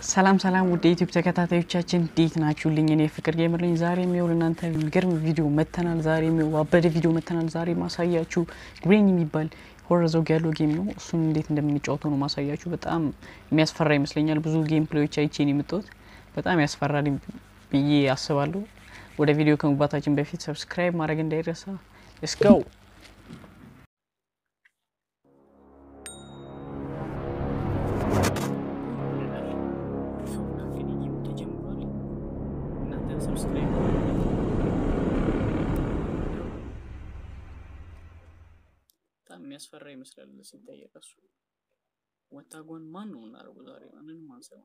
ሰላም ሰላም ውድ የዩቲዩብ ተከታታዮቻችን እንዴት ናችሁልኝ? እኔ ፍቅር ጌመር ነኝ። ዛሬ የሚው እናንተ የሚገርም ቪዲዮ መተናል። ዛሬ የሚው አበደ ቪዲዮ መተናል። ዛሬ ማሳያችሁ ግሬን የሚባል ሆረር ዘውግ ያለው ጌም ነው። እሱን እንዴት እንደምንጫወተው ነው ማሳያችሁ። በጣም የሚያስፈራ ይመስለኛል። ብዙ ጌም ፕሌዮች አይቼን የምትወት በጣም ያስፈራል ብዬ አስባለሁ። ወደ ቪዲዮ ከመግባታችን በፊት ሰብስክራይብ ማድረግ እንዳይረሳ። ሌትስ ጎ በጣም የሚያስፈራ ይመስላል ሲታይ ራሱ። ወታጎን ማን ነው እናደርጉ ዛሬ ማንንም አንሰማ።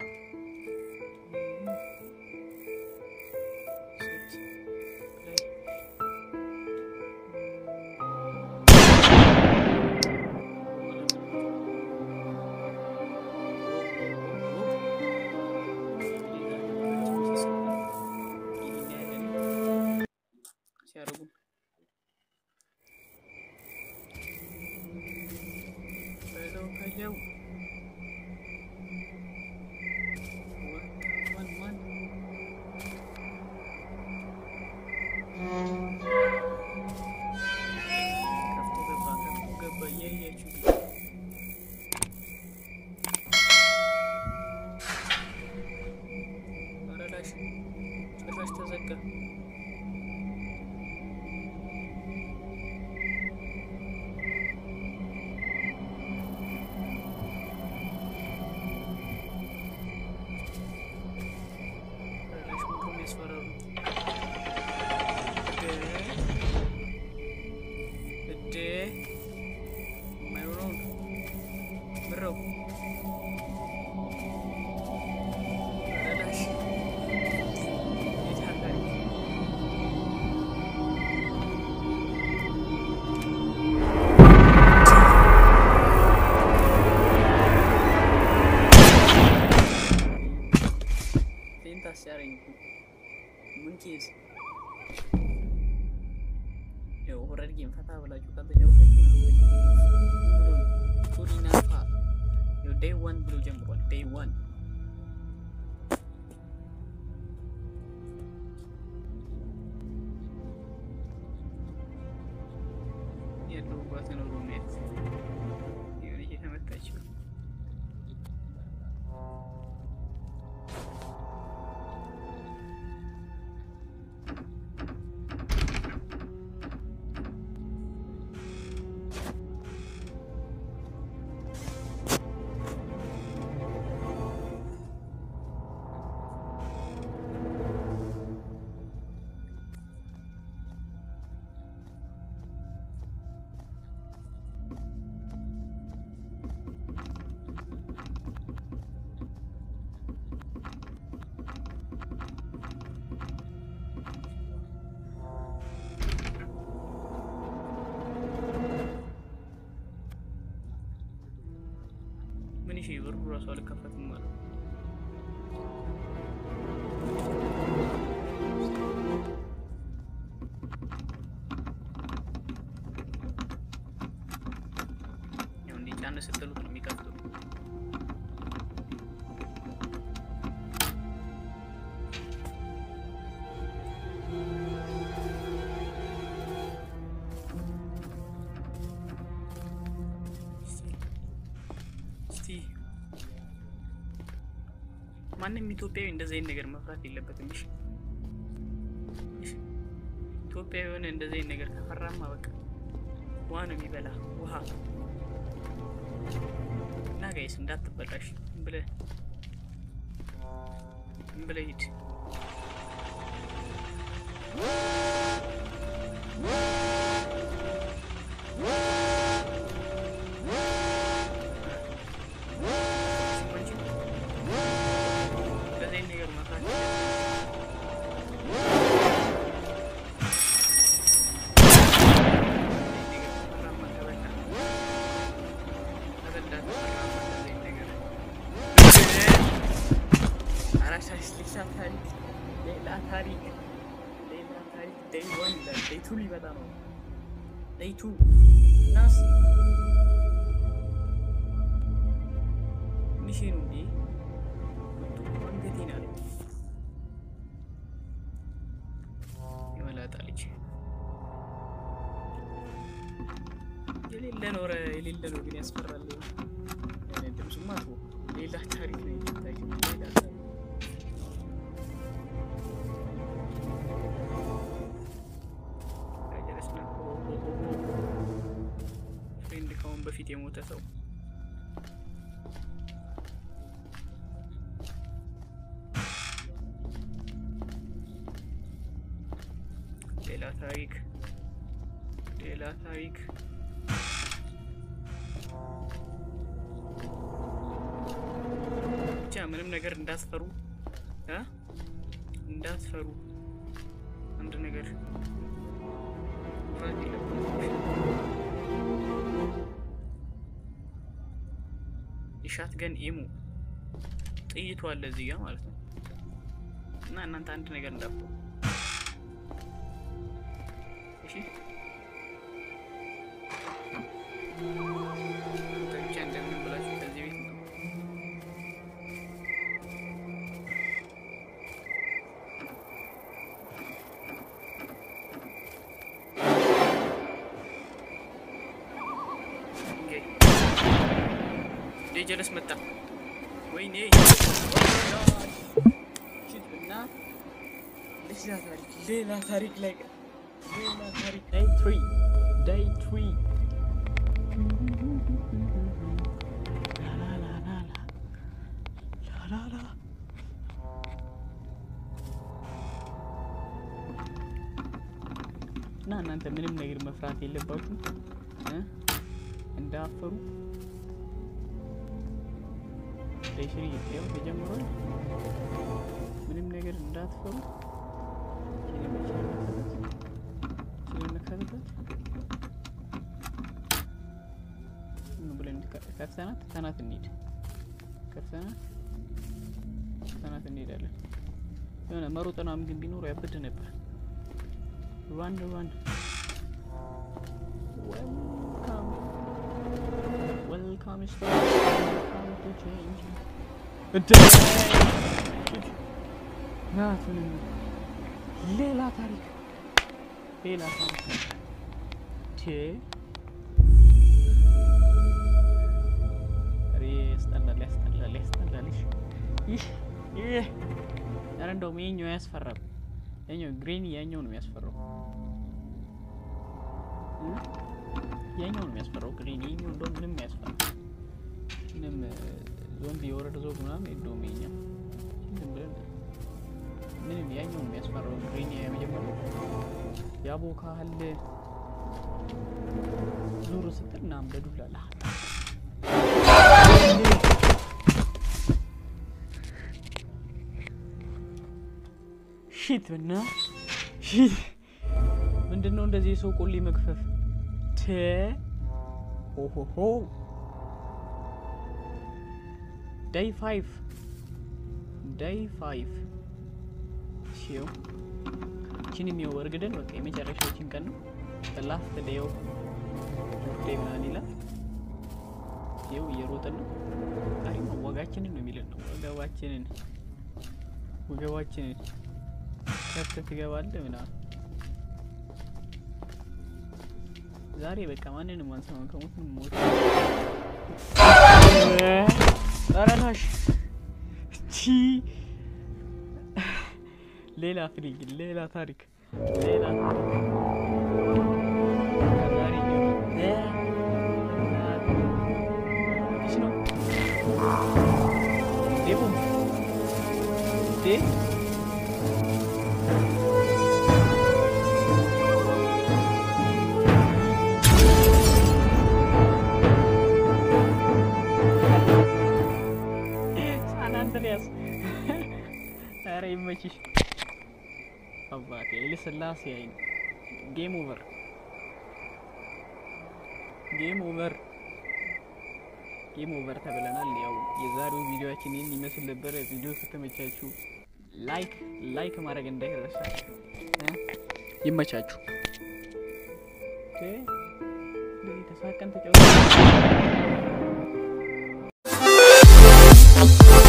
ሲያደርጉ በለው በለው ወታጎን ማን ከፍቶ ገባ ከፍቶ ገባ እያያችሁ አረዳሽ ጭራሽ ተዘጋ። አረዳሽ ምንድነው የሚያስፈራሩ? እዴ እዴ የማይሆነውን ምረው አረዳሽ የት አለ? ፌንት አስያረኝ እኮ ምን ኬዝ ያው ሆረር ጌም ፈታ ብላችሁ ካልተጫወታችሁ ቱሪናፋ ያው ዴይ ዋን ብሎ ጀምሯል። ዴይ ዋን ያለሁባትን ሩሜት የሆነች የተመታችው ምን ይሄ በሩ ራሱ አልከፈትም ማለት ነው። ያው እንዲህ ጫን ስትሉት ነው የሚከፍተው። እስቲ ማንም ኢትዮጵያዊ እንደዚህ አይነት ነገር መፍራት የለበትም። እሺ እሺ፣ ኢትዮጵያዊ የሆነ እንደዚህ አይነት ነገር ከፈራማ በቃ ውሃ ነው የሚበላ ውሃ እና ጋይስ እንዳትበላሽ ዝም ብለህ ዝም ብለህ ሂድ። እንደዚህ አይነት ነገር መፍራት የለብህም። ሌላ ታሪክ ሌላ ታሪክ ዴይ ዋን ይላል። ዴይ ቱ ሊመጣ ነው። ዴይ ቱ ናስ ሚሽኑ እንዴ የሌለ ነው ኧረ የሌለ ነው ግን ያስፈራል። ድምፁማ ተወው። ሌላ ታሪክ ነው የሚታየው። ሌላ ታሪክ ፍሬንድ ከአሁን በፊት የሞተ ሰው ሌላ ታሪክ ሌላ ታሪክ ብቻ ምንም ነገር እንዳትፈሩ እ እንዳትፈሩ አንድ ነገር ፍራት የለባችሁም። የሻት ገን ኢሙ ጥይቱ አለ እዚህ ጋር ማለት ነው። እና እናንተ አንድ ነገር እንዳትፈሩ እሺ። ብቻ እንደምንም ብላችሁ ከዚህ ቤት ነው ጀለስ መጣ። ወይኔ እና ሌላ ታሪክ ሌላ ታሪክ ላይ ሌላ ታሪክ ዳይ ትሪ ዳይ ትሪ እና እናንተ ምንም ነገር መፍራት የለባችሁም እ እንዳፈሩ ለሽሪ ይሄው ተጀምሯል። ምንም ነገር እንዳትፈሩ ስለነከተበት ብለን ከፍተናት ተናት እንሂድ ከፍተናት ተናት እንሄዳለን። የሆነ መሮጥ ምናምን ግን ቢኖር ያበድ ነበር። ራን ራን ዌልካም ዌልካም ሌላ ታሪክ ሌላ ታሪክ ያስጠላል ያስጠላል ያስጠላል። ይህ ይህ ኧረ እንደውም የኛው ያስፈራል። ያኛው ግሬኒ ያኛው ነው የሚያስፈራው። ያኛው ነው የሚያስፈራው ግሬኒ የኛው እንደውም ምንም ያስፈራል። ምንም ዞምቢ የወረደ ዞብ ምናምን የለውም። የኛ ዝም ብለን ምንም ያኛው ነው የሚያስፈራው ግሬኒ የመጀመሪያው ያቦካል። ዙር ስትል ምናምን በዱላ ላ ሺት እና ሺት ምንድን ነው እንደዚህ የሰው ቆሌ መግፈፍ ተ ሆሆሆ ዳይ ፋይቭ ዳይ ፋይቭ ሲው ችን የሚው እርግደን በቃ የመጨረሻችን ቀን ነው። ላስት ዴው ዴይ ምናምን ይላል። ይው እየሮጥን ነው። አሪፍ ነው። ወጋችንን ነው የሚለን ነው። ወገባችንን ወገባችንን ከፍተ ትገባለህ ምናምን ዛሬ በቃ ማንንም አንሰማም። ከሞት ሞት ረታሽ ሌላ ፍሪግ ሌላ ታሪክ ሌላ ነው አንድሪያስ ኧረ ይመችሽ አባቴ ልስላሴ አይን ጌም ኦቨር ጌም ኦቨር ጌም ኦቨር ተብለናል። ያው የዛሬው ቪዲዮአችን ይህን ይመስል ነበረ። ቪዲዮ ከተመቻችሁ ላይክ ላይክ ማድረግ እንዳይረሳ። ይመቻችሁ። ተሳቀን ተጫወተ